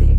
music.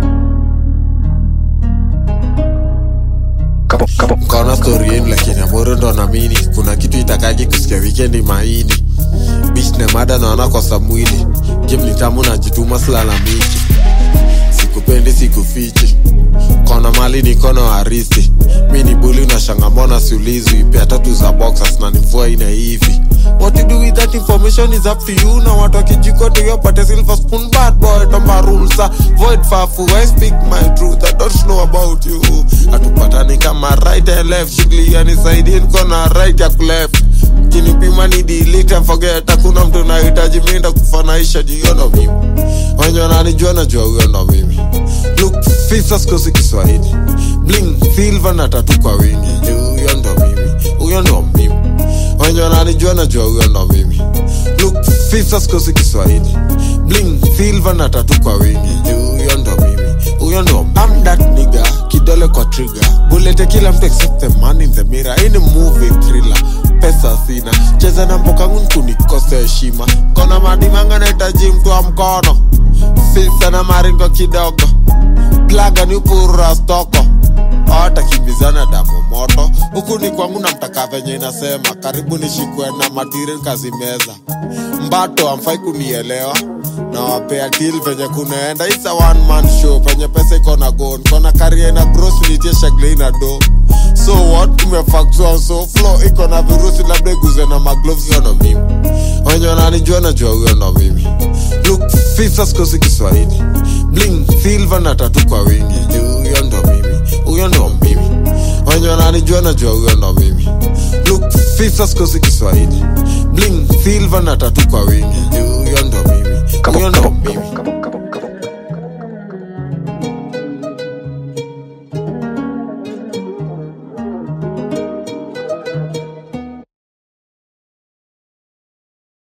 mkaona stori yenu lakini amoro ndo namini kuna kitu itakaki kusikia wikendi maini bich na mada naona kosa mwili game ni tamu najituma silalamiki sikupendi sikufichi kona mali ni kono aristi mi ni buli na shangamona siulizwi pia tatu za boxers na nimvua ina hivi What to do with that information is up to you na watu wakijiko to your pate silver spoon bad boy tomba rules are void fafu I speak my truth I don't know about you hatupatani kama right and left shughuli yanisaidie nkona right ya kuleft kinipima ni delete and forget hakuna mtu nahitaji minda kufanaisha jiyo ndo mimi wenye wananijua najua huyo ndo mimi look fisa sikosi kiswahili bling silver na tatu kwa wingi juu huyo ndo mimi huyo ndo mimi wenye wananijua najua huyo ndo mimi look fisa sikosi kiswahili bling silver na tatu kwa wingi juu huyo ndo mimi huyo ndo I'm that nigga kidole kwa trigger bulete kila mtu except the man in the mirror hii ni movie thriller pesa sina cheza na mbokangu nkunikose heshima kona madimanga nahitaji mtu wa mkono fisa na maringo kidogo plaga ni upurura stoko awatakimbizana damu moto huku ni kwangu na mtaka venye inasema karibu nishikwe na matiri nkazimeza mbato amfai kunielewa na wapea til venye kunaenda isa one man show penye pesa iko na gon kona karia na gros nitie shagle na do so what umefaksua so flo iko na virusi labda iguze na magloves hiyo ndo mimi wenye wananijua najua huyo ndo mimi look fisa sikosi kiswahili bling silver na tatu kwa wingi juu huyo ndo mimi huyo ndo mimi wenye wananijua najua huyo ndo mimi look fisa sikosi kiswahili bling silver na tatu kwa wingi juu huyo ndo mimi huyo ndo mimi